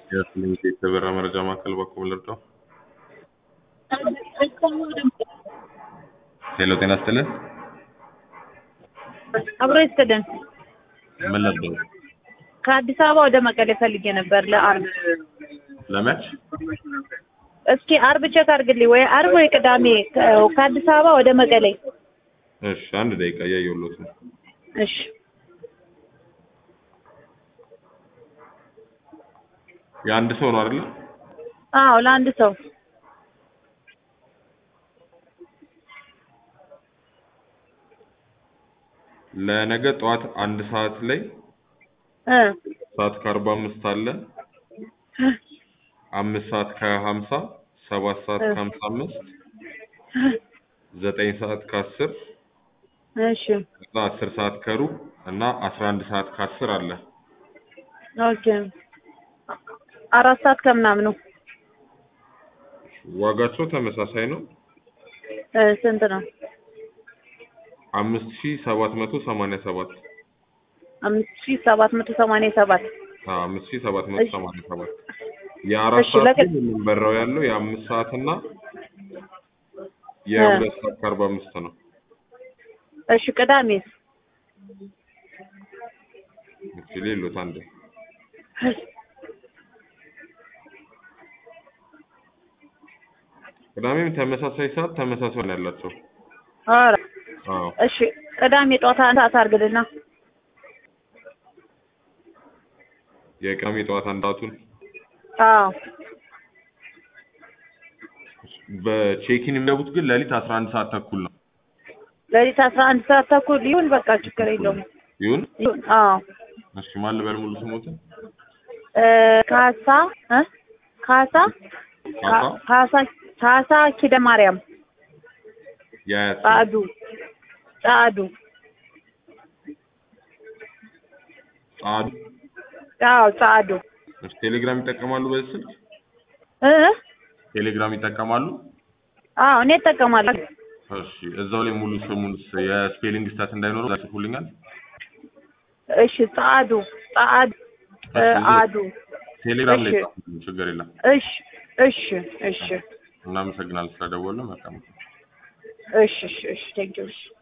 የስምንት የተበራ መረጃ ማዕከል በኩል ልርዳው። ሄሎ ጤና ይስጥልን። አብሮ ይስጥልን። ምን ነበር? ከአዲስ አበባ ወደ መቀሌ ፈልጌ ነበር ለአርብ። ለመች? እስኪ አርብ ቼክ አድርግልኝ፣ ወይ አርብ ወይ ቅዳሜ ከ- ከአዲስ አበባ ወደ መቀሌ። እሺ አንድ ደቂቃ እያየሁሎት ነው። እሺ የአንድ ሰው ነው አይደለ? አዎ፣ ለአንድ ሰው ለነገ ጠዋት አንድ ሰዓት ላይ እ ሰዓት ከአርባ አምስት አለ አምስት ሰዓት ከሀምሳ ሰባት ሰዓት እ ከሀምሳ አምስት ዘጠኝ ሰዓት ከአስር እሺ ከዛ አስር ሰዓት ከሩብ እና አስራ አንድ ሰዓት ከአስር አለ። ኦኬ። አራት ሰዓት ከምናምኑ ዋጋቸው ተመሳሳይ ነው። እ ስንት ነው? አምስት ሺ ሰባት መቶ ሰማንያ ሰባት አምስት ሺህ ሰባት መቶ ሰማንያ ሰባት አምስት ሺ ሰባት መቶ እሺ ሰማንያ ሰባት የአራት እሺ ሰዓት ለቅ ግን የምንበራው ያለው የአምስት ሰዓት እና እ የሁለት ሰዓት ከአርባ አምስት ነው። እሺ ቅዳሜስ? እሺ ሌሎት አንድ ቅዳሜም ተመሳሳይ ሰዓት ተመሳሳይ ነው ያላቸው። ኧረ አዎ እሺ ቅዳሜ ጠዋት አንድ ሰዓት አድርግልና። የቅዳሜ ጠዋት አንዳቱን አዎ በቼኪን የሚገቡት ግን ሌሊት አስራ አንድ ሰዓት ተኩል ነው። ሌሊት አስራ አንድ ሰዓት ተኩል ይሁን፣ በቃ ችግር የለውም ይሁን ይሁን። አዎ እሺ ማን ልበል ሙሉ ስሞትን? እ ካሳ እ ካሳ ካሳ ካ- ካሳ ካሳ ኪደ ማርያም የአያት ስም ጻዱ ጻዱ ጻዱ። አዎ ጻዱ እሺ ቴሌግራም ይጠቀማሉ በዚህ ስልክ? እ ቴሌግራም ይጠቀማሉ? አዎ እኔ እጠቀማለሁ። እሺ እዛው ላይ ሙሉ ስሙን የስፔሊንግ ስታት እንዳይኖረው ጽፉልኛል። እሺ ጻዱ ጻዱ እ እሺ እዛው አዱ ቴሌግራም ላይ እሺ ጻፉልኝ፣ ችግር የለም። እሺ እሺ እሺ እናመሰግናለን ስለደወሉ። መልካም እሺ እሺ እሺ ቴንኪው እሺ